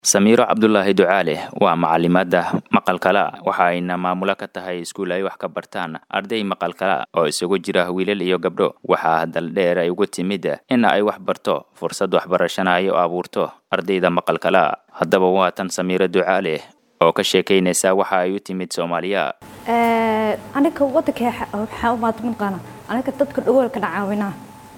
Samiiro Cabdulaahi Ducaale waa macalimaada maqalkala waxa ayna maamulo ka tahay iskuul ay wax ka bartaan arday maqalkala oo isugu jira wiilal iyo gabdho waxaa daldheer ay ugu timid in ay wax barto fursad waxbarashana ay u abuurto ardayda maqalkala haddaba waa tan Samiiro Ducaale oo ka sheekaynaysa waxa ay u timid Soomaaliya aniga wadanka waxaa umaad maqaana aniga dadka dhagoolka caawinaa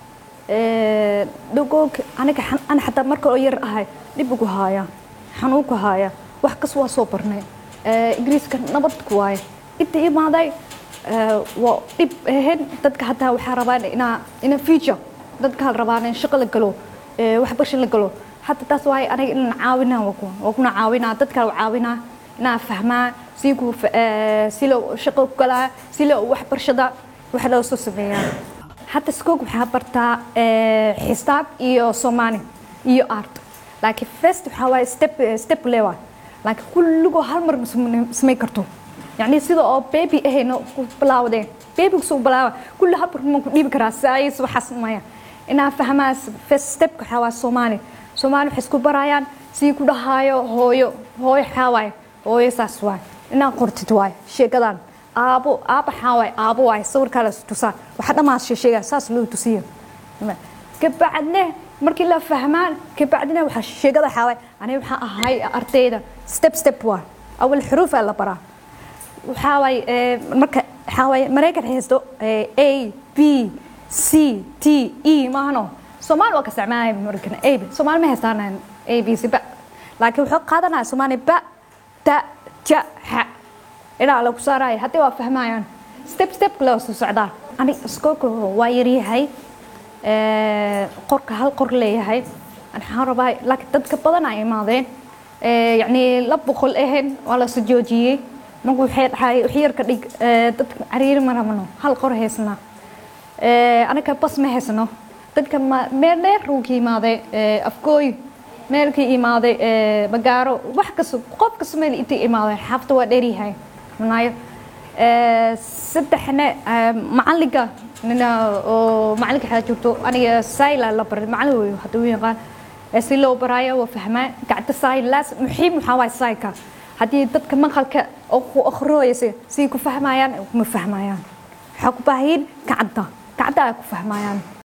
dhagoolka aniga ana xataa marka oo yar ahay dhib ugu haaya xanuunku haaya wax kas waa soo barnay ingiriiska nabadku waaye inta imaaday waa dhib ahayn dadka hataa waxaa rabaan inaa ina future dadka hal rabaan in shaqo la galo waxbarasho la galo hataa taas waaye aniga inaan caawinaa waa kuna caawinaa dadka caawinaa inaa fahmaa si ku si loo shaqo ku galaa si loo waxbarashada wax loo soo sameeyaa hadda skoog waxaa bartaa xisaab iyo soomaali iyo art laakiin first waxaa waaye step step lewa laakiin kulligoo hal mar samay karto yacni sida oo baby ahayna ku bilaawdeen baby kusoo bilaawa kulli hal mar ma ku dhiibi karaa saayis waxaas maya inaa fahmaa first step waxaa waaye soomaali soomaali waxay isku barayaan sii ku dhahaayo hooyo hooyo waxaa waaye hooyo saas waaye inaa qortid waaye sheekadan aabo aaba waxaa waaye aabo waaye sawirkaa la tusaa waxa dhammaa sheegaa saas loo tusiyo kabacdne markii la fahmaan kabacdina waxaa sheegada xaaway aniga waxaa ahay ardayda step step waa awal xuruuf la baraa waxaa waay marka waxaa waay maraykan haysto a b c t e maahano soomaali waa ka isticmaalaya maraykan a b soomaali ma haystaan a b c ba laakiin wuxuu qaadanaya soomaali ba ta ja xa ilaa lagu saaraya haddii waa fahmayaan step step loo soo socdaa ani iskoolka waa yaryahay qorka hal qor leeyahay waxaan rabaa laakiin dadka badan ay imaadeen yacni la boqol ahayn waa la soo joojiyey marka waxay dhahay wax yar ka dhig dadka cariiri ma rabno hal qor haysnaa anaga bas ma haysno dadka meel dheer uu ka imaaday afgooy meel ka imaaday bagaaro wax kasta qof kasta meel intay imaadeen xaafta waa dheeryahay xunaayo saddexna macalinka nina oo macalinka xaa joogto aniga sayla la baray macalin wey hadda u yaqaan si loo baraayo waa fahmaa gacanta saay laas muxiim waxaa waay saayka haddii dadka maqalka oo ku akhriyaysa si ku fahmayaan ma fahmayaan waxaa ku baahayin gacanta gacanta ay ku fahmayaan